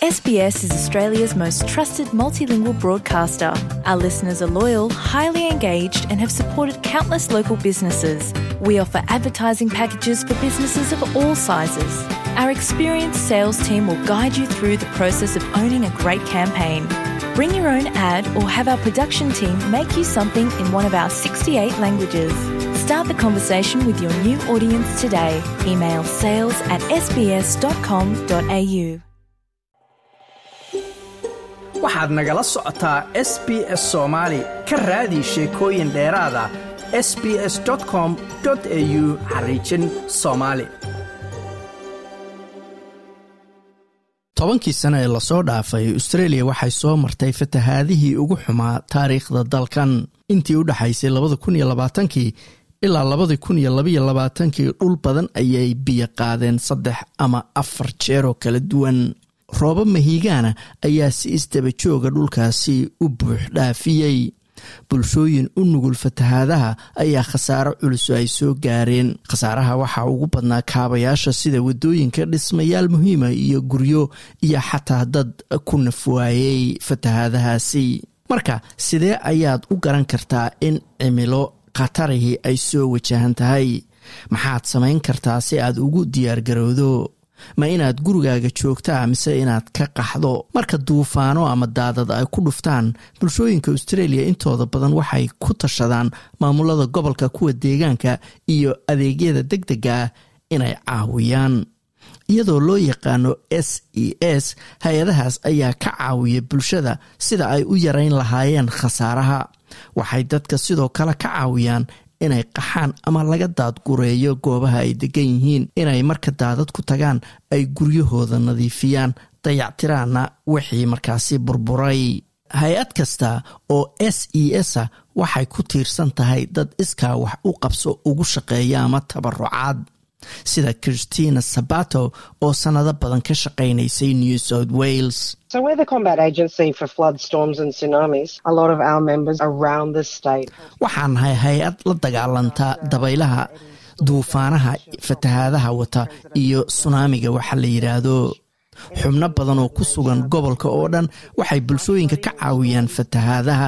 SBS is Australia's most trusted multilingual broadcaster. Our listeners are loyal, highly engaged, and have supported countless local businesses. We offer advertising packages for businesses of all sizes. Our experienced sales team will guide you through the process of owning a great campaign. Bring your own ad or have our production team make you something in one of our 68 languages. Start the conversation with your new audience today. Email sales at sbs.com.au. waxaad nagala socotaa s b s soomaali ka raadi sheekooyin dheeraada s b s com au xariijin soomaali tobankii sano ee lasoo dhaafay austreeliya waxay soo martay fatahaadihii ugu xumaa taariikhda dalkan intii u dhexaysay labada kun iyo labaatankii ilaa labadii kun iyo labaiyo labaatankii dhul badan ayay biyo qaadeen saddex ama afar jeer oo kala duwan roobo mahiigaana ayaa si isdaba jooga dhulkaasi u buux dhaafiyey bulshooyin u nugul fatahaadaha ayaa khasaaro culus ay soo gaareen khasaaraha waxaa ugu badnaa kaabayaasha sida wadooyinka dhismayaal muhiima iyo guryo iyo xataa dad ku nafwaayey fatahaadahaasi marka sidee ayaad u garan kartaa in cimilo khatarihii ay soo wajahan tahay maxaad samayn kartaa si aad ugu diyaargarowdo ma inaad gurigaaga joogtaa mise inaad ka qaxdo marka duufaano ama daadad ay ku dhuftaan bulshooyinka australia intooda badan waxay ku tashadaan maamulada gobolka kuwa deegaanka iyo adeegyada deg dega ah inay caawiyaan iyadoo loo yaqaano s e s hay-adahaas ayaa ka caawiya bulshada sida ay u yarayn lahaayeen khasaaraha waxay dadka sidoo kale ka caawiyaan inay qaxaan ama laga daadgureeyo goobaha ay degan yihiin inay marka daadad ku tagaan ay guryahooda nadiifiyaan dayactiraanna wixii markaasi burburay hay-ad kasta oo s e s a waxay ku tiirsan tahay dad iskaa wax u qabso ugu shaqeeya ama tabarucaad sida christina sabato oo sannado badan ka shaqaynaysay new south wales So we're the combat agency for flood, storms and tsunamis. A lot of our members around the state. waxaan nahay hay-ad la dagaalanta dabaylaha duufaanaha fatahaadaha wata iyo sunaamiga waxa la yidhaahdo xubno badan oo ku sugan gobolka oo dhan waxay bulshooyinka ka caawiyaan fatahaadaha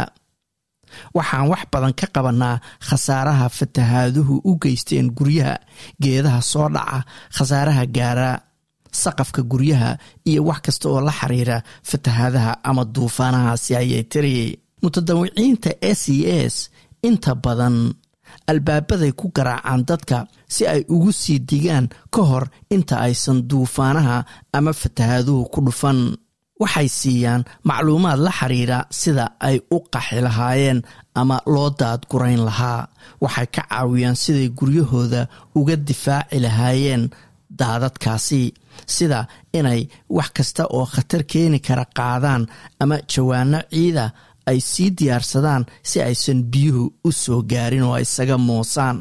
waxaan wax badan ka qabanaa khasaaraha fatahaaduhu u geysteen guryaha geedaha soo dhaca khasaaraha gaara saqafka guryaha iyo wax kasta oo la xiriira fatahaadaha ama duufaanahaasi ayay tiri mutadawiciinta s e s inta badan albaabaday ku garaacaan dadka si ay ugu sii digaan ka hor inta aysan duufaanaha ama fatahaaduhu ku dhufan waxay siiyaan macluumaad la xiriira sida ay u qaxi lahaayeen ama loo daadgurayn lahaa waxay ka caawiyaan siday guryahooda uga difaaci lahaayeen daadadkaasi sida inay wax kasta oo khatar keeni kara qaadaan ama jawaano ciida ay sii diyaarsadaan si aysan biyuhu u soo gaarin oo isaga moosaan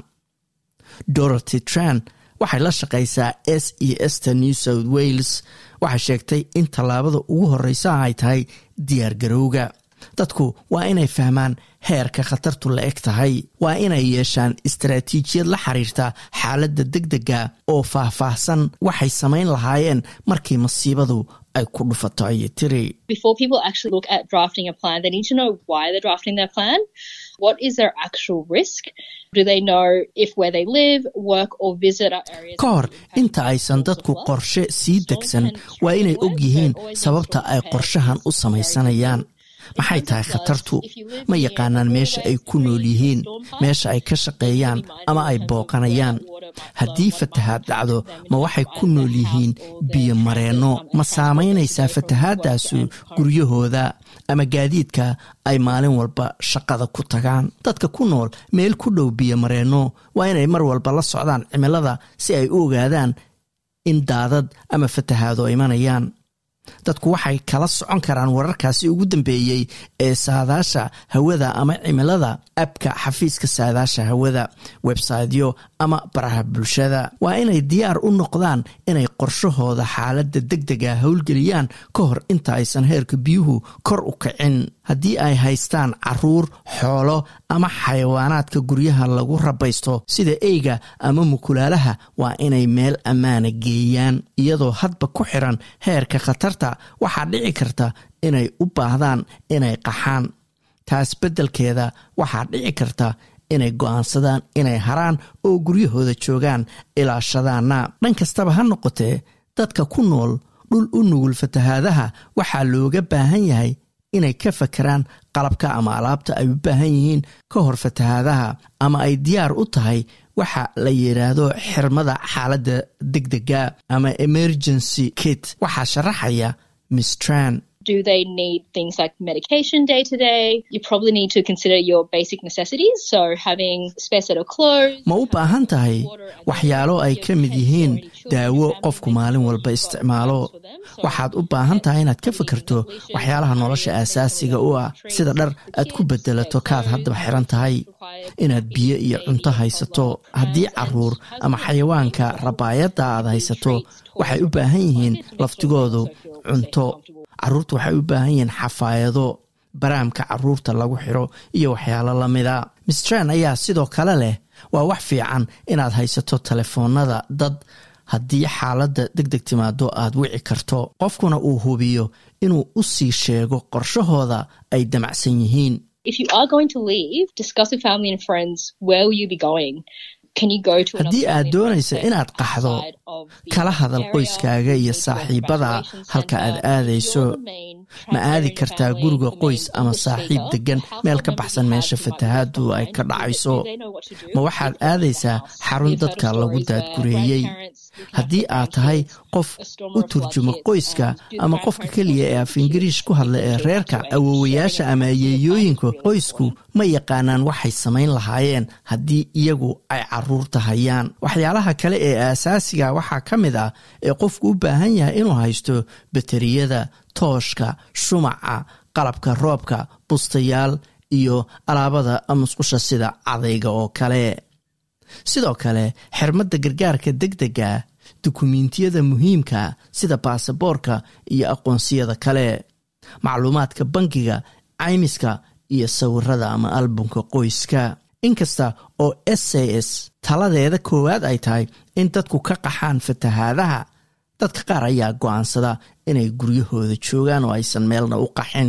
dorothy tran waxay la shaqaysaa s e sta new south wales waxay sheegtay in tallaabada ugu horreysa ay tahay diyaargarowga dadku waa inay fahmaan heerka khatartu la eg tahay waa inay yeeshaan istaraatiijiyad la xiriirta xaaladda deg dega oo faahfaahsan waxay samayn lahaayeen markii masiibadu ay ku dhufato ayay tiri before people actually look at drafting a plan, they need to know why they're drafting their plan. What is their actual risk? Do they know if where they live, work, or visit are areas ka hor inta aysan dadku qorshe sii degsan waa inay og yihiin sababta ay qorshahan u samaysanayaan maxay tahay khatartu ma yaqaanaan meesha ay ku nool yihiin meesha ay ka shaqeeyaan ama ay booqanayaan haddii fatahaad dhacdo ma waxay ku nool yihiin biyo mareenno ma saamaynaysaa fatahaadaasu guryahooda ama gaadiidka ay maalin walba shaqada ku tagaan dadka ku nool meel ku dhow biyo mareenno waa inay mar walba la socdaan cimilada si ay u ogaadaan in daadad ama fatahaado imanayaan dadku waxay kala socon karaan wararkaasi ugu dambeeyey ee saadaasha hawada ama cimilada abka xafiiska saadaasha hawada websaytyo ama baraha bulshada waa inay diyaar u noqdaan inay qorshahooda xaaladda deg dega howlgeliyaan ka hor inta aysan heerka biyuhu kor u kicin haddii ay haystaan caruur xoolo ama xayawaanaadka guryaha lagu rabaysto sida eyga ama mukulaalaha waa inay meel ammaana geeyaan iyadoo hadba ku xiran heerka khatarta waxaa dhici karta inay u baahdaan inay qaxaan taas beddelkeeda waxaa dhici karta inay go'aansadaan inay haraan oo guryahooda joogaan ilaashadaana dhan kastaba ha noqotee dadka ku nool dhul u nugul fatahaadaha waxaa looga baahan yahay inay ka fakeraan qalabka ama alaabta ay u baahan yihiin ka hor fatahaadaha ama ay diyaar u tahay waxa la yidhaahdo xirmada xaaladda degdega ama emergency kit waxaa sharaxaya mistran Do they need things like medication day to day? You probably need to consider your basic necessities. So having spare set of clothes. ma u baahan tahay waxyaalo ay ka mid yihiin daawo qofku maalin walba isticmaalo waxaad u baahan tahay inaad ka fikirto waxyaalaha nolosha aasaasiga u ah sida dhar aad ku bedelato kaad haddaba xiran tahay inaad biyo iyo cunto haysato haddii caruur ama xayawaanka rabaayadda aad haysato waxay u baahan yihiin laftigoodu cunto caruurta waxay u baahan yihiin xafaayado baraamka caruurta lagu xiro iyo waxyaalo lamida mistran ayaa sidoo kale leh waa wax fiican inaad haysato telefoonada dad haddii xaaladda deg deg timaado aad wici karto qofkuna uu hubiyo inuu u sii sheego qorshahooda ay damacsan yihiin If you are going to leave, discuss with family and friends where will you be going. Can you go to another haddii aad family and doonaysa friends inaad qaxdo outside of the kala hadal area? qoyskaaga iyo Will you go to a saaxiibada graduation halka aad centre? aadayso You're the main ma aadi transfer in kartaa family, guriga the qoys main ama English saaxiib speaker. degan The meel ka household baxsan members meesha you have who might fatahaadu be ay left ka behind. dhacayso Do they know what to do? ma waxaad You've got aadaysaa the house. xarun We've heard of dadka lagu stories where daadgureeyey grandparents looking haddii after aad tahay grandkids, qof a storm u or a flood turjuma hits, qoyska and do the ama qofka grandparents keliya know ee what af to do? ingiriish ku hadla ee Thinking through reerka evacuation, awowayaasha sharing ama information, ayeeyooyinka really qoysku important. ma yaqaanaan waxay samayn lahaayeen haddii iyagu ay caruurta hayaan waxyaalaha kale ee aasaasiga waxaa ka mid ah ee qofku u baahan yahay inuu haysto bateriyada tooshka shumaca qalabka roobka bustayaal iyo alaabada musqusha sida cadayga oo kale sidoo kale xirmadda gargaarka degdega dukumiintiyada muhiimka sida baasaboorka iyo aqoonsiyada kale macluumaadka bangiga caymiska iyo sawirada ama albumka qoyska inkasta oo s a s taladeeda koowaad ay tahay in dadku ka qaxaan fatahaadaha dadka qaar ayaa go'aansada inay guryahooda joogaan oo aysan meelna u qaxin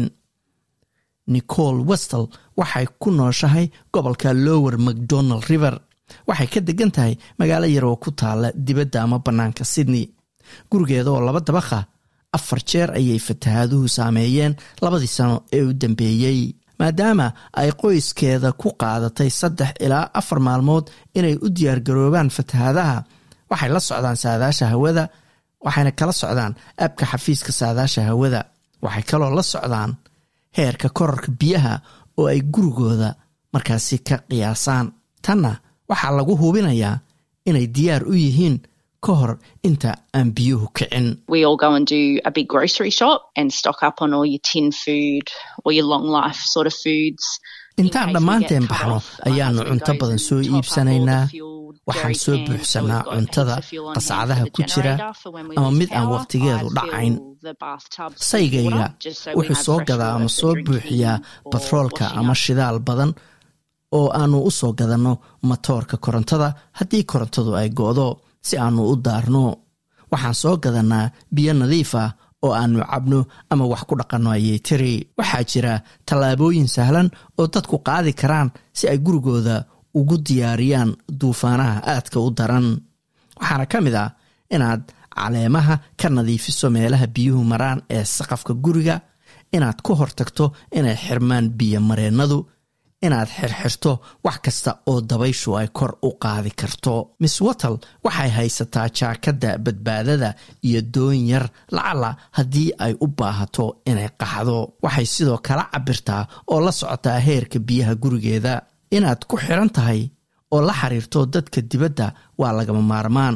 nicole westel waxay ku nooshahay gobolka lower macdonald river waxay ka degan tahay magaalo yar oo ku taala dibadda ama bannaanka sydney gurigeeda oo laba dabakha afar jeer ayay fatahaaduhu saameeyeen labadii sano ee u dambeeyey maadaama ay qoyskeeda ku qaadatay saddex ilaa afar maalmood inay u diyaargaroobaan fatahaadaha waxay la socdaan saadaasha hawada waxayna kala socdaan abka xafiiska saadaasha hawada waxay kaloo la socdaan heerka korarka biyaha oo ay gurigooda markaasi ka qiyaasaan tanna waxaa lagu hubinayaa inay diyaar u yihiin ka hor inta aan biyuhu kicin we all go and do a big grocery shop and stock up on all your tin food or your long life sort of foods. intaan dhammaanteen baxno ayaannu cunto badan soo iibsanaynaa waxaan soo buuxsanaa cuntada qascadaha ku jira ama mid aan wakhtigeedu dhacayn saygayga wuxuu soo gadaa ama soo buuxiyaa batroolka ama shidaal badan oo aannu u soo gadanno matoorka korontada haddii korontadu ay go'do si aannu u daarno waxaan soo gadannaa biyo nadiif ah oo aannu cabno ama wax ku dhaqanno ayay tiri waxaa jira tallaabooyin sahlan oo dadku qaadi karaan si ay gurigooda ugu diyaariyaan duufaanaha aadka u daran waxaana ka mid ah inaad caleemaha ka nadiifiso meelaha biyuhu maraan ee saqafka guriga inaad ku hortagto inay xirmaan biyo mareennadu inaad xirxirto wax kasta oo dabayshu ay kor u qaadi karto miss wattle waxay haysataa jaakadda badbaadada iyo doon yar lacala haddii ay u baahato inay qaxdo waxay sidoo kala cabirtaa oo la socotaa heerka biyaha gurigeeda inaad ku xiran tahay oo la xiriirto dadka dibadda waa lagama maarmaan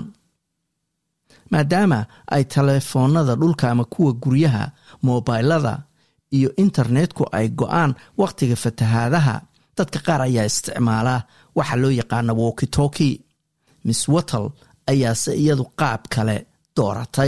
maadaama ay telefoonada dhulka ama kuwa guryaha moobaylada iyo internetku ay go-aan wakhtiga fatahaadaha dadka qaar ayaa isticmaala waxa loo yaqaana wokitoki miss wattle ayaase iyadu qaab kale dooratay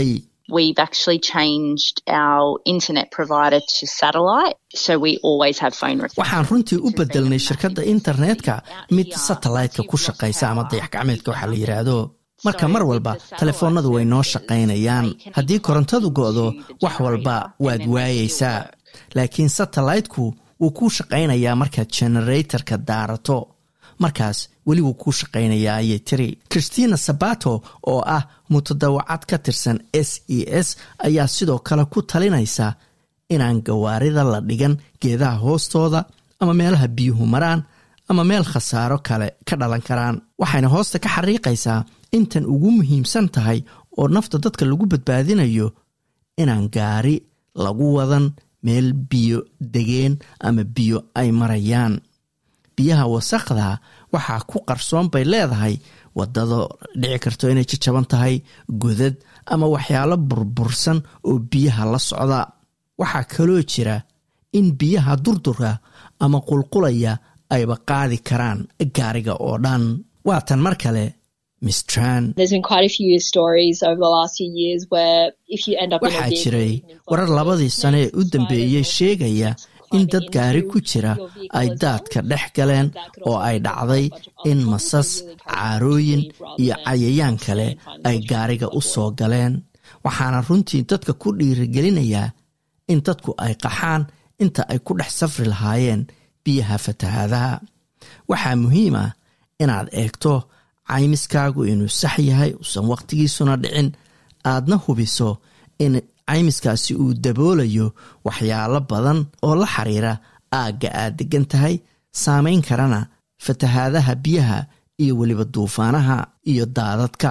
we've actually changed our internet provider to satellite, so we always have phone reception. waxaan runtii u bedelnay shirkadda internetka mid satellite-ka ku shaqaysa ama dayax gacmeedka waxaa la yidhaahdo marka mar walba telefoonnadu way noo shaqaynayaan haddii korontadu go'do wax walba waad waayaysaa laakiin satellite-ku wuu kuu shaqaynayaa markaad generatorka daarato markaas weli wuu kuu shaqaynayaa ayay tiri christina sabato oo ah mutadawacad ka tirsan s e s ayaa sidoo kale ku talinaysa inaan gawaarida la dhigan geedaha hoostooda ama meelaha biyuhu maraan ama meel khasaaro kale ka dhalan karaan waxayna hoosta ka xariiqaysaa intan ugu muhiimsan tahay oo nafta dadka lagu badbaadinayo inaan gaari lagu wadan meel biyo degeen ama biyo ay marayaan biyaha wasaqda waxaa ku qarsoon bay leedahay wadado dhici karto inay jajaban tahay godad ama waxyaalo burbursan oo biyaha la socda waxaa kaloo jira in biyaha durdurka ama qulqulaya ayba qaadi karaan gaariga oo dhan waatan mar kale mistran There's been quite a few stories over the last few years where if you end up in a waxaa vehicle, jiray you can warar follow labadii the sane ee u snakes, dambeeyey spiders, sheegaya or in climbing dad gaari into ku jira your vehicle ay as daadka well. dhex galeen That could oo also ay cause a dhacday bunch of in other masas problems. So really encourage caarooyin you to leave iyo rather than cayayaan stay kale and find ay the gaariga u solution. soo galeen waxaana runtii dadka ku dhiirigelinayaa in dadku ay qaxaan inta ay ku dhex safri lahaayeen biyaha fatahaadaha waxaa muhiim ah inaad eegto caymiskaagu inuu sax yahay uusan waqtigiisuna dhicin aadna hubiso in caymiskaasi uu daboolayo waxyaalo badan oo la xiriira aagga aad degan tahay saamayn karana fatahaadaha biyaha iyo weliba duufaanaha iyo daadadka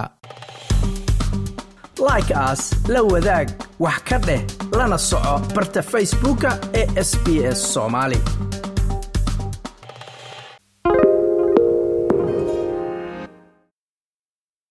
like aas la wadaag wax ka dheh lana soco barta facebooka ee sb s soomaali